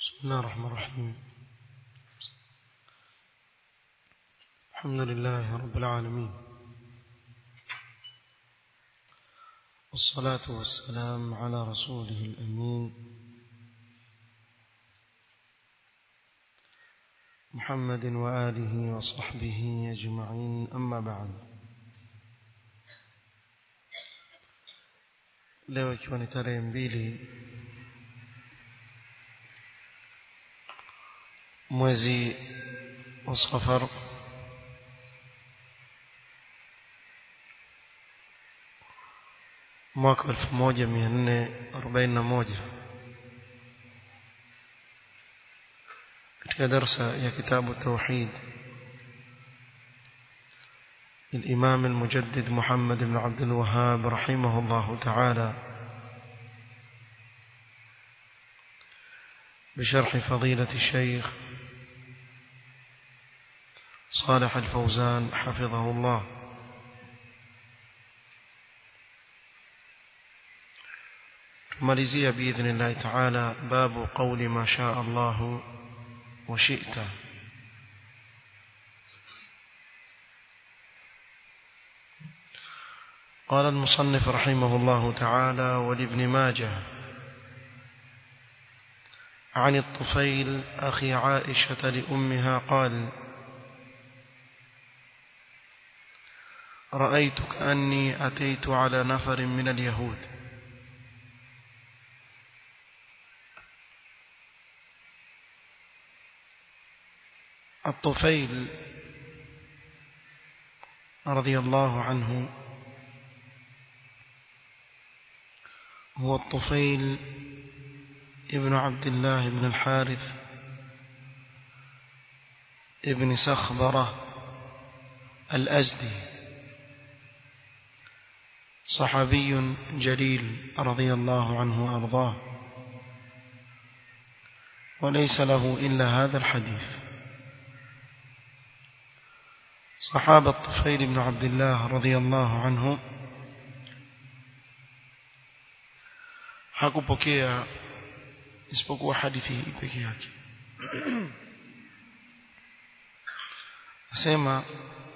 بسم الله الرحمن الرحيم الحمد لله رب العالمين والصلاة والسلام على رسوله الأمين محمد وآله وصحبه أجمعين أما بعد leo ikiwa ni tarehe mbili mwezi wa safar mwaka elfu moja mia nne arobaini na moja katika darsa ya kitabu tauhid للإمام المجدد محمد بن عبد الوهاب رحمه الله تعالى بشرح فضيلة الشيخ صالح الفوزان حفظه الله ماليزية بإذن الله تعالى باب قول ما شاء الله وشئت قال المصنف رحمه الله تعالى ولابن ماجه عن الطفيل أخي عائشة لأمها قال رأيت كأني أتيت على نفر من اليهود الطفيل رضي الله عنه هو الطفيل ابن عبد الله بن الحارث ابن سخبرة الأزدي صحابي جليل رضي الله عنه وأرضاه وليس له إلا هذا الحديث صحابة الطفيل بن عبد الله رضي الله عنه hakupokea isipokuwa hadithi hii peke yake asema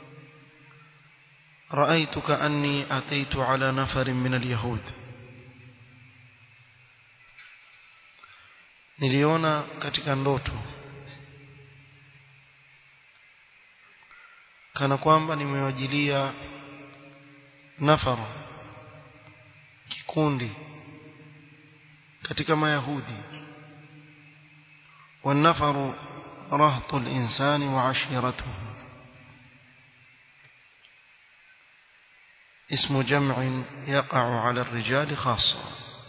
رأيت كأني أتيت على نفر من اليهود niliona katika ndoto kana kwamba nimewajilia nafara kikundi katika mayahudi والنفر رهط الإنسان وعشيرته اسم جمع يقع على الرجال خاصة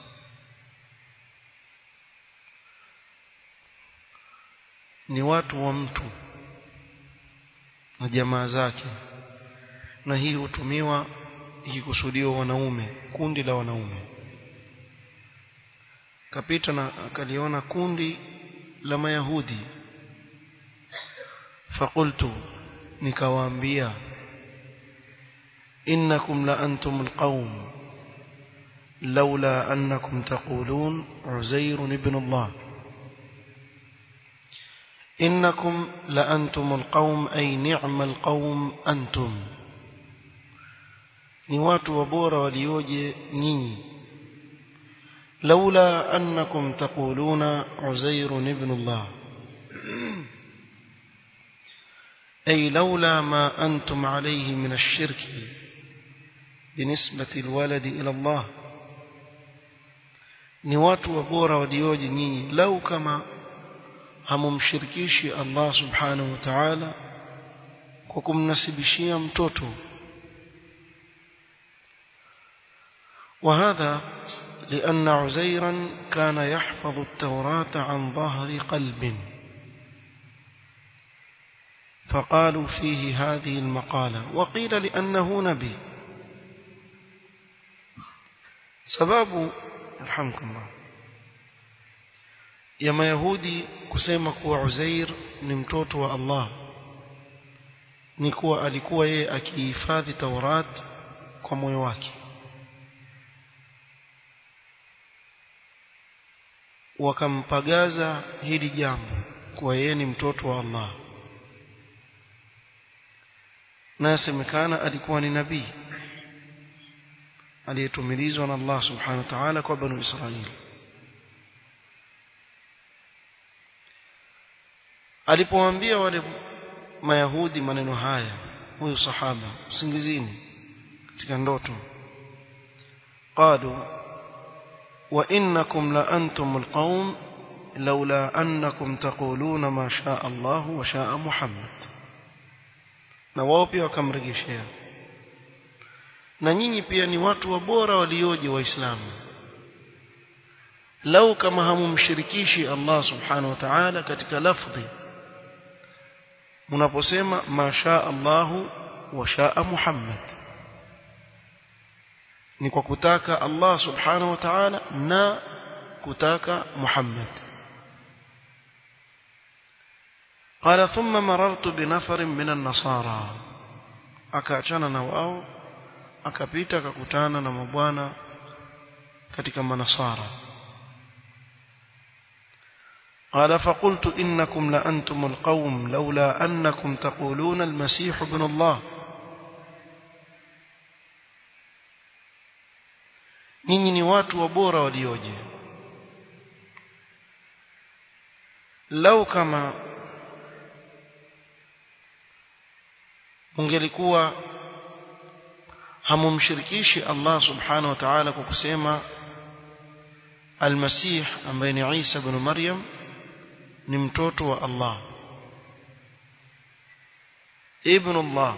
ni watu wa mtu na jamaa zake na hii hutumiwa ikikusudiwa wanaume kundi la wanaume kapita na akaliona kundi la mayahudi fakultu nikawaambia innakum la antum alqawm لولا أنكم تقولون عزير ابن الله إنكم لأنتم القوم أي نعم القوم أنتم نوات وبور وليوجي نيني لولا أنكم تقولون عزير ابن الله أي لولا ما أنتم عليه من الشرك بنسبة الولد إلى الله ni watu wa bora walioje nyinyi lau kama hamumshirikishi Allah subhanahu wa ta'ala kwa kumnasibishia mtoto وهذا لأن عزيرا كان يحفظ التوراة عن ظهر قلب فقالوا فيه هذه المقالة وقيل لأنه نبي سباب رحمكم الله ya mayahudi kusema kuwa Uzair ni mtoto wa Allah ni kuwa alikuwa yeye akihifadhi Taurat kwa moyo wake wakampagaza hili jambo kuwa yeye ni mtoto wa Allah na yasemekana alikuwa ni nabii aliyetumilizwa na Allah subhanahu wa ta'ala kwa banu Israili alipowaambia wale mayahudi maneno haya huyu sahaba usingizini katika ndoto qalu wa innakum la antumul qaum laula annakum taquluna ma shaa Allah wa shaa Muhammad na wao pia wakamrejeshea na nyinyi pia ni watu wa bora walioje waislamu lau kama hamumshirikishi Allah subhanahu wa ta'ala katika lafdhi mnaposema ma shaa Allah wa shaa Muhammad ni kwa kutaka Allah subhanahu wa ta'ala na kutaka Muhammad قال ثم مررت بنفر من النصارى akaachana na wao akapita akakutana na mabwana katika manasara قال فقلت إنكم لأنتم القوم لولا أنكم تقولون المسيح ابن الله nyinyi ni watu wabora walioje lau kama ungelikuwa hamumshirikishi Allah subhanahu wa ta'ala kwa kusema al-Masih ambaye ni Isa ibn Maryam ni mtoto wa Allah ibn Allah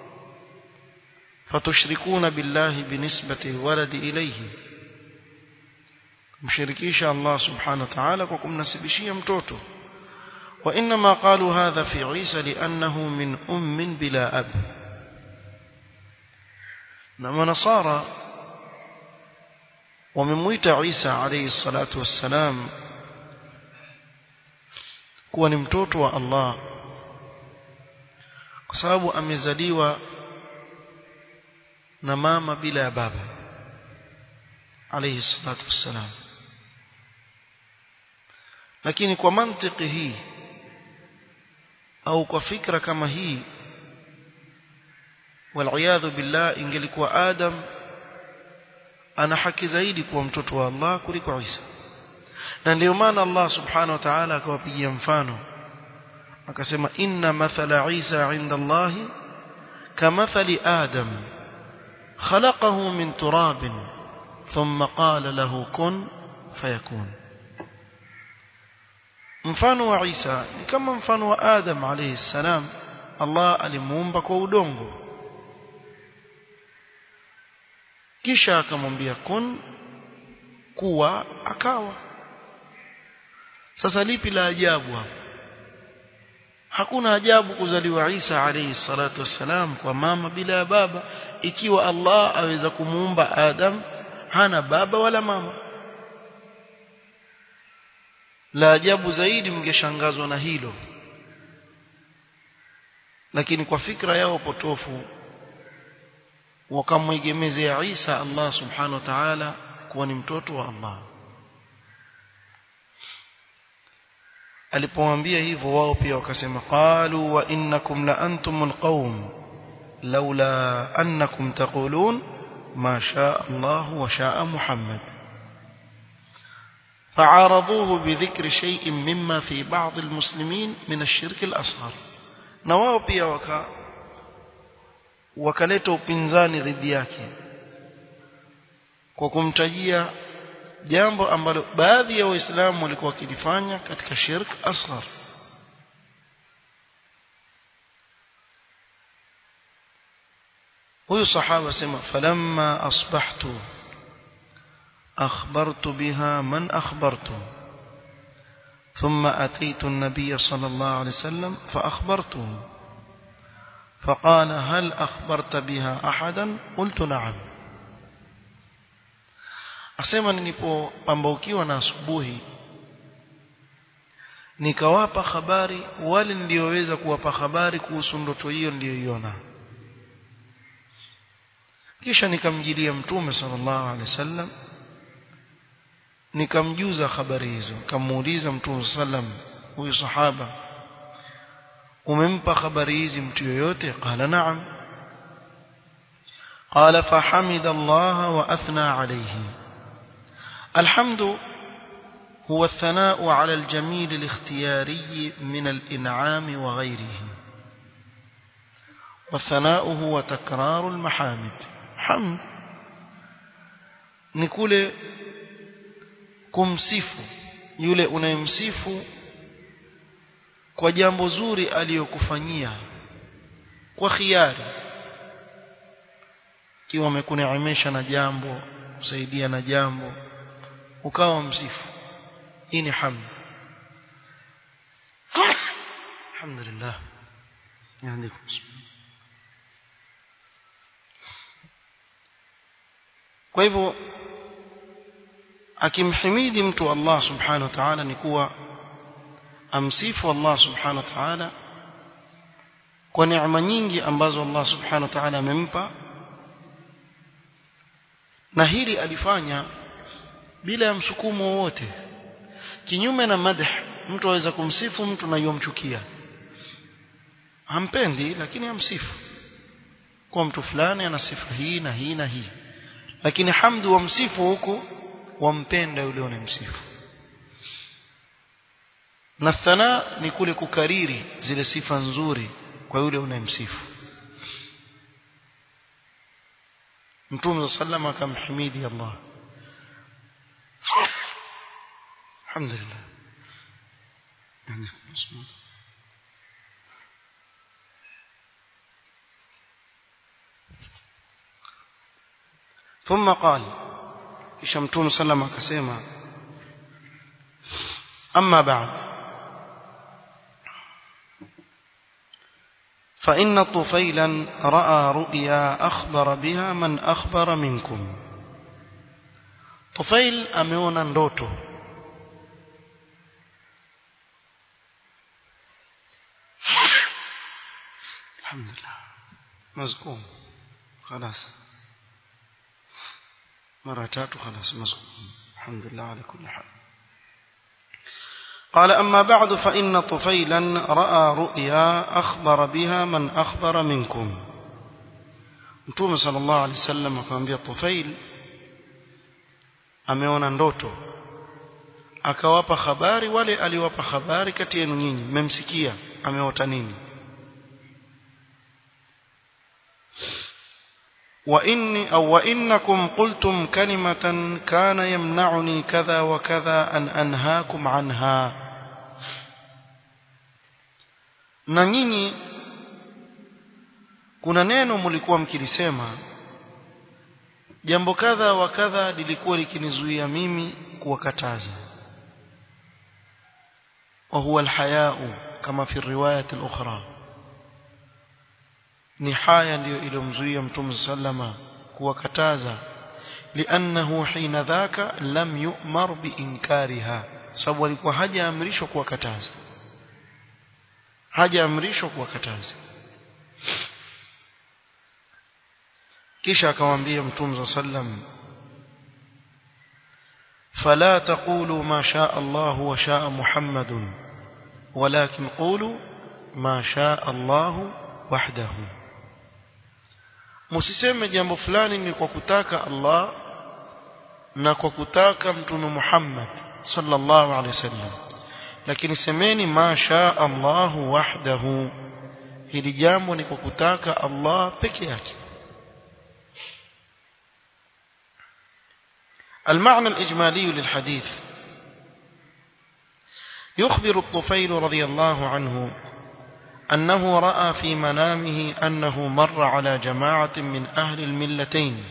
fatushrikuna billahi binisbati alwalad ilayhi mshirikisha Allah subhanahu wa ta'ala kwa kumnasibishia mtoto وإنما قالوا هذا في عيسى لأنه من أم بلا أب نما نصارى وممويت عيسى عليه الصلاة والسلام kuwa ni mtoto wa Allah kwa sababu amezaliwa na mama bila ya baba alayhi salatu wassalam lakini kwa mantiki hii au kwa fikra kama hii waliyadhu billah ingelikuwa adam ana haki zaidi kuwa mtoto wa Allah kuliko Isa na ndio maana Allah subhanahu wa ta'ala akawapigia mfano akasema inna mathala Isa inda Allah kamathali Adam khalaqahu min turab thumma qala lahu kun fayakun mfano wa Isa ni kama mfano wa Adam alayhi salam Allah alimuumba kwa udongo kisha akamwambia kun kuwa akawa sasa lipi la ajabu hapo hakuna ajabu kuzaliwa Isa alayhi salatu wassalam kwa mama bila baba ikiwa Allah aweza kumuumba Adam hana baba wala mama la ajabu zaidi mngeshangazwa na hilo lakini kwa fikra yao potofu wakamwegemezea Isa Allah subhanahu wa ta'ala kuwa ni mtoto wa Allah alipowaambia hivyo wao pia wakasema qalu wa innakum la antumul qaum laula annakum taqulun ma shaa Allah wa shaa Muhammad فعارضوه بذكر شيء مما في بعض المسلمين من الشرك الأصغر na wao pia waka wakaleta upinzani dhidi yake kwa kumtajia jambo ambalo baadhi ya waislamu walikuwa wakilifanya katika shirk asghar huyu sahaba sema falamma asbahtu أخبرت بها من أخبرت ثم أتيت النبي صلى الله عليه وسلم فأخبرته فقال هل أخبرت بها أحدا قلت نعم asema nilipopambaukiwa na asubuhi nikawapa habari wale nilioweza kuwapa habari kuhusu ndoto hiyo niliyoiona kisha nikamjilia mtume sallallahu alaihi wasallam nikamjuza habari hizo nikamuuliza mtume sallam huyu sahaba umempa habari hizi mtu yoyote qala na'am قال فحمد الله وأثنى عليه الحمد هو الثناء على الجميل الاختياري من الإنعام وغيره والثناء هو تكرار المحامد حمد نقول kumsifu yule unayemsifu kwa jambo zuri aliyokufanyia kwa khiari kiwa amekuneemesha na jambo kusaidia na jambo ukawa msifu hii ni hamd alhamdulillah يهديكم kwa hivyo akimhimidi mtu Allah subhanahu wa ta'ala ni kuwa amsifu Allah subhanahu wa ta'ala kwa neema nyingi ambazo Allah subhanahu wa ta'ala amempa na hili alifanya bila ya msukumo wowote kinyume na madh mtu aweza kumsifu mtu na yomchukia hampendi lakini amsifu kwa mtu fulani ana sifa hii na hii na hii lakini hamdu wamsifu huku wampenda yule unayemsifu na thana ni kule kukariri zile sifa nzuri kwa yule unayemsifu mtume sallam akamhimidi Allah alhamdulillah ثم قال kisha mtume sallam akasema amma ba'd فإن طفيلا رأى رؤيا أخبر بها من أخبر منكم طفيل أميونا ndoto الحمد لله مزقوم خلاص مرة تاتو خلاص مزقوم الحمد لله على كل حال قال أما بعد فإن طفيلا رأى رؤيا أخبر بها من أخبر منكم Mtume sallallahu alaihi wasallam akamwambia Tufail ameona ndoto akawapa habari wale aliwapa habari kati yenu nyinyi mmemsikia ameota nini وإني أو وإنكم قلتم كلمة كان يمنعني كذا وكذا أن أنهاكم عنها na nyinyi kuna neno mlikuwa mkilisema jambo kadha wa kadha lilikuwa likinizuia mimi kuwakataza wa huwa alhayau kama fi riwayat al-ukhra ni haya ndiyo iliyomzuia mtume sallama kuwakataza liannahu hina dhaka lam yu'mar biinkariha sababu alikuwa hajaamrishwa kuwakataza hajaamrishwa kuwakataza kisha akamwambia mtume sallam فلا تقولوا ما شاء الله وشاء محمد ولكن قولوا ما شاء الله وحده msiseme jambo fulani ni kwa kutaka Allah na kwa kutaka mtume Muhammad sallallahu alaihi wasallam lakini semeni ma shaa Allah wahdahu hili jambo ni kwa kutaka Allah peke yake المعنى الإجمالي للحديث يخبر الطفيل رضي الله عنه أنه رأى في منامه أنه مر على جماعة من أهل الملتين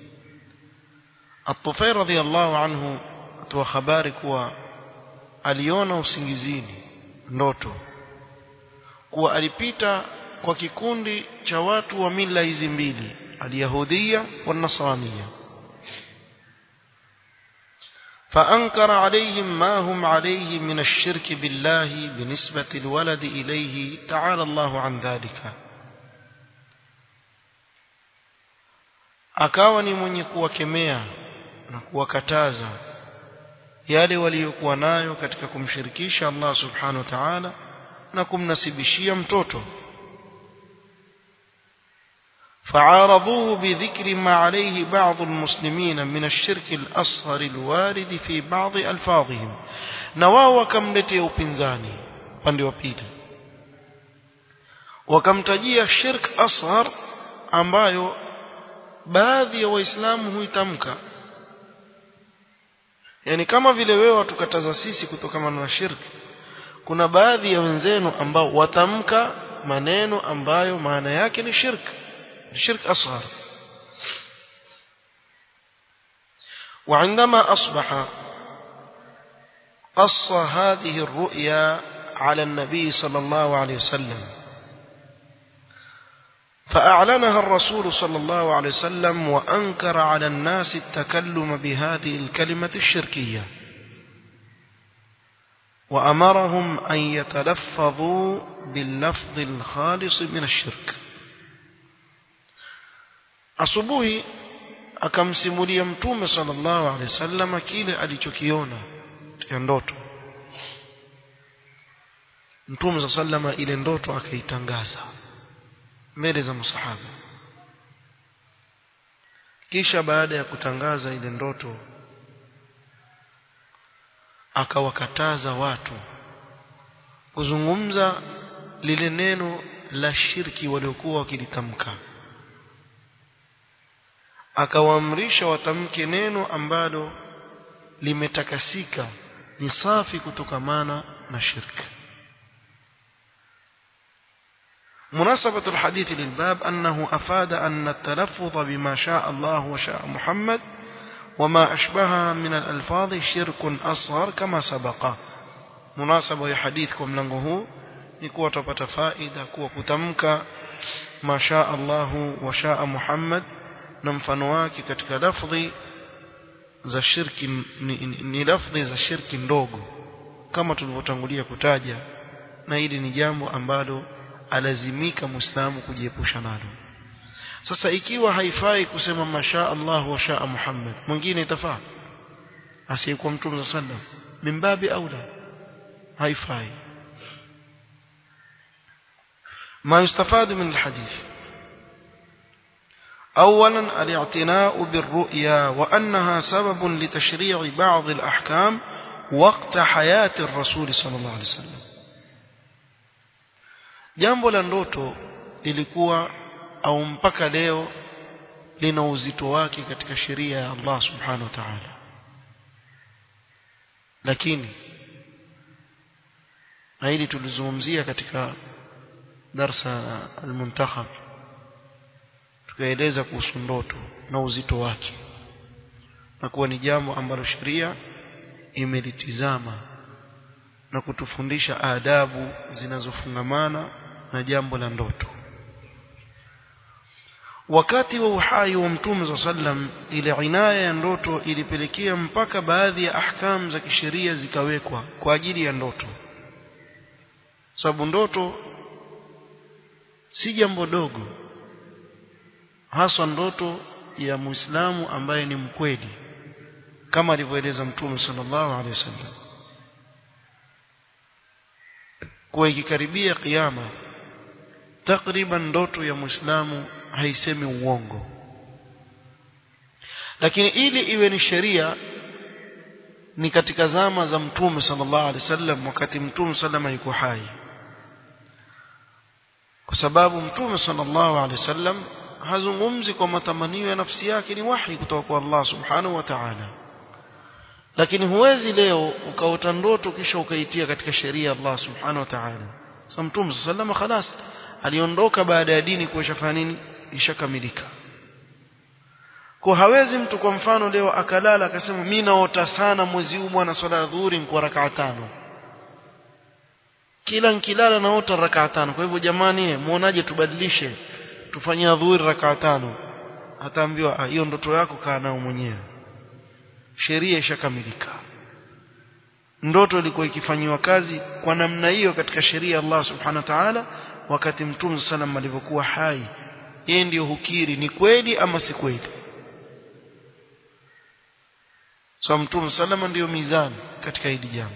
الطفيل رضي الله عنه وخبارك aliona usingizini ndoto kuwa alipita kwa kikundi cha watu wa mila hizi mbili alyahudia wa nasrania فأنكر عليهم ما هم عليه من الشرك بالله بنسبة الولد إليه تعالى الله عن ذلك akawa ni mwenye kuwakemea na kuwakataza yale waliyokuwa nayo katika kumshirikisha Allah subhanahu wa ta'ala na kumnasibishia mtoto فعارضوه بذكر ما عليه بعض المسلمين من الشرك الأصغر الوارد في بعض ألفاظهم نواو وكملتي upinzani upande wa pili wakamtajia shirk asghar ambayo baadhi ya waislamu huitamka yani kama vile wewe watukataza sisi kutokana na shirki kuna baadhi ya wenzenu ambao watamka maneno ambayo maana yake ni shirk shirk asghar وعندما أصبح قص هذه الرؤيا على النبي صلى الله عليه وسلم فأعلنها الرسول صلى الله عليه وسلم وأنكر على الناس التكلم بهذه الكلمة الشركية وأمرهم أن يتلفظوا باللفظ الخالص من الشرك asubuhi akamsimulia mtume sallallahu alaihi wasallam kile alichokiona katika ndoto mtume sallallahu ile ndoto akaitangaza mbele za masahaba kisha baada ya kutangaza ile ndoto akawakataza watu kuzungumza lile neno la shirki waliokuwa wakilitamka akawaamrisha watamke neno ambalo limetakasika ni safi kutokamana na shirki مناسبة الحديث للباب أنه أفاد أن التلفظ بما شاء الله وشاء محمد وما أشبهها من الألفاظ شرك أصغر كما سبق مناسبة يحديثكم لنغه يكوى تبت فائدة كوى كتمك ما شاء الله وشاء محمد نمفنواك كتك لفظي za shirki ni, ni, ni lafdhi za shirki ndogo kama tulivyotangulia kutaja na hili ni jambo ambalo alazimika muislamu kujiepusha nalo sasa ikiwa haifai kusema masha Allah wa shaa Muhammad mwingine itafaa asiyekuwa mtume sallam mimbabi aula haifai ما يستفاد من الحديث أولا الاعتناء بالرؤيا وأنها سبب لتشريع بعض الأحكام وقت حياة الرسول صلى الله عليه وسلم jambo la ndoto lilikuwa au mpaka leo lina uzito wake katika sheria ya Allah subhanahu wa ta'ala lakini na hili tulizungumzia katika darsa al-muntakhab tukaeleza kuhusu ndoto na uzito wake na kuwa ni jambo ambalo sheria imelitizama na kutufundisha adabu zinazofungamana na jambo la ndoto wakati wa uhai wa mtume za sallam ile inaya ya ndoto ilipelekea mpaka baadhi ya ahkam za kisheria zikawekwa kwa ajili ya ndoto sababu ndoto si jambo dogo haswa ndoto ya muislamu ambaye ni mkweli kama alivyoeleza mtume sallallahu alaihi wasallam kuwa ikikaribia kiyama takriban ndoto ya muislamu haisemi uongo lakini ili iwe ni sheria ni katika zama za mtume sallallahu alaihi wasallam wakati mtume sallama yuko hai kwa sababu mtume sallallahu alaihi wasallam hazungumzi kwa matamanio ya nafsi yake ni wahi kutoka kwa Allah subhanahu wa ta'ala lakini huwezi leo ukaota ndoto kisha ukaitia katika sheria ya Allah subhanahu wa ta'ala sasa mtume sallallahu khalas aliondoka baada ya dini kuishafanya nini ishakamilika kwa hawezi mtu kwa mfano leo akalala akasema mimi naota sana mwezi huu bwana swala ya dhuhuri kwa rakaa tano kila nkilala naota rakaa tano kwa hivyo jamani muonaje tubadilishe tufanyie dhuhuri rakaa tano ataambiwa hiyo ndoto yako kaa nao mwenyewe sheria ishakamilika ndoto ilikuwa ikifanyiwa kazi kwa namna hiyo katika sheria ya Allah subhanahu wa ta'ala wakati mtume sallam alivyokuwa hai yeye ndiyo hukiri ni kweli ama si kweli so mtume salama ndiyo mizani katika hili jambo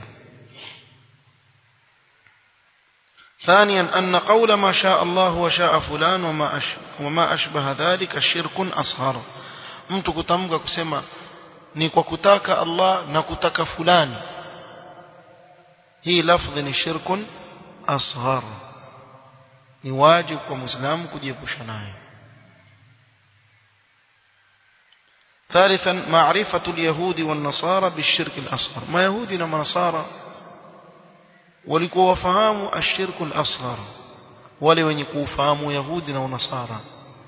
ثانيا أن قول ما شاء الله وشاء فلان وما, أش... وما أشبه ذلك شرك أصغر mtu kutamka kusema ni kwa kutaka Allah na kutaka fulani hii lafdhi ni shirkun asghar ni wajibu kwa muislamu kujiepusha nayo ثالثا معرفة اليهود والنصارى بالشرك الأصغر ما يهودي وما نصارى walikuwa wafahamu ashirku al-asghar wale wenye kufahamu yahudi na unasara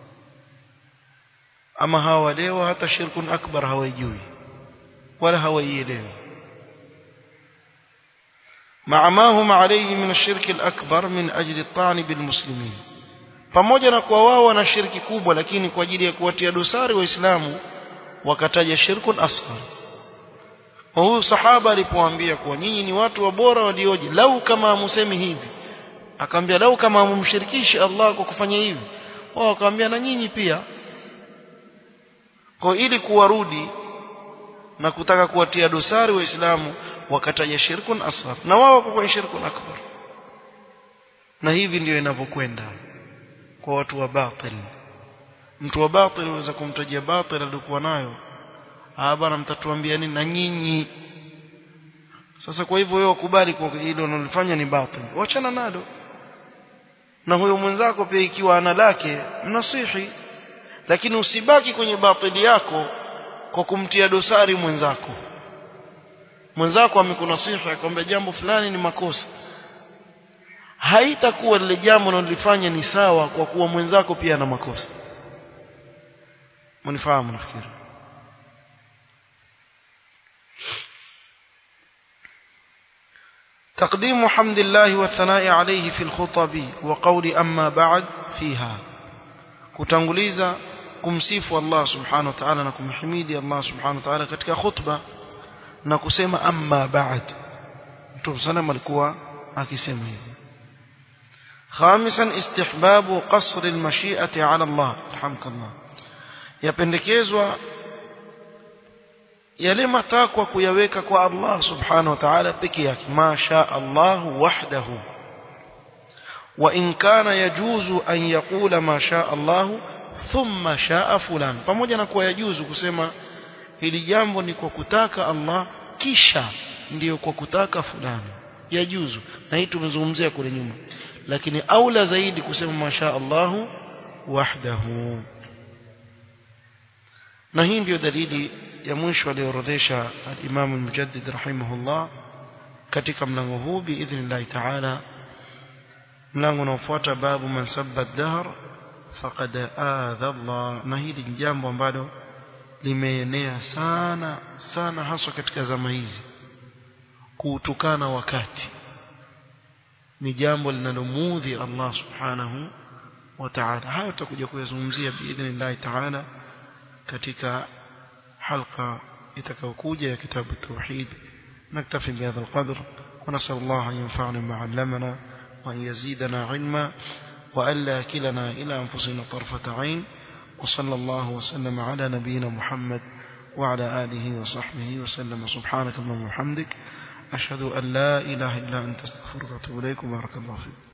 ama hawa leo hata shirku akbar hawajui wala hawaielewi مع ما هم عليه من الشرك الأكبر من أجل الطعن بالمسلمين pamoja na kuwa wao wana shirki kubwa lakini kwa ajili ya kuwatia dosari waislamu wakataja shirkun asghar kwa huyu sahaba alipoambia kuwa nyinyi ni watu wa bora walioje lau kama musemi hivi akamwambia lau kama mumshirikishi Allah kwa kufanya hivi wao akamwambia na nyinyi pia kwa ili kuwarudi na kutaka kuwatia dosari waislamu wakataja shirkun asghar na wao wako kwa shirkun akbar na hivi ndio inavyokwenda kwa watu wa batil mtu wa batil anaweza kumtajia batil alikuwa nayo ah bana mtatuambia nini na nyinyi sasa kwa hivyo wewe ukubali kwa hilo unalofanya ni batil wachana nalo na huyo mwenzako pia ikiwa ana lake mnasihi lakini usibaki kwenye batili yako kwa kumtia dosari mwenzako mwenzako amekunasihi akwambia jambo fulani ni makosa haitakuwa lile jambo unalofanya ni sawa kwa kuwa mwenzako pia ana makosa mnifahamu nafikiri تقديم حمد الله والثناء عليه في الخطب وقول أما بعد فيها kutanguliza kumsifu Allah subhanahu wa ta'ala na kumhimidi Allah subhanahu wa ta'ala katika khutba na kusema amma ba'd Mtume sana alikuwa akisema hivi خامسا استحباب قصر المشيئة على الله رحمك الله yapendekezwa yale matakwa kuyaweka kwa Allah subhanahu wa ta'ala peke yake ma sha Allah wahdahu wa in kana yajuzu an yaqula ma sha Allah thumma shaa fulan pamoja na kuwa yajuzu kusema hili jambo ni kwa kutaka Allah kisha ndiyo kwa kutaka fulani yajuzu na hii tumezungumzia kule nyuma lakini aula zaidi kusema masha Allah wahdahu na hii ndiyo dalili ya mwisho aliyoorodhesha al-Imam al-Mujaddid rahimahullah katika mlango huu biidhnillah ta'ala mlango unaofuata babu man sabba ad-dahr faqad adha Allah na hili ni jambo ambalo limeenea sana sana haswa katika zama hizi kuutukana wakati ni jambo linalomudhi Allah subhanahu wa ta'ala hayo tutakuja kuyazungumzia biidhnillah ta'ala katika حلقة يتكوكوجة كتاب التوحيد نكتفي بهذا القدر ونسأل الله أن ينفعنا ما علمنا وأن يزيدنا علما وألا كلنا إلى أنفسنا طرفة عين وصلى الله وسلم على نبينا محمد وعلى آله وصحبه وسلم سبحانك اللهم وبحمدك أشهد أن لا إله إلا أنت استغفرك وأتوب إليك وبارك الله فيك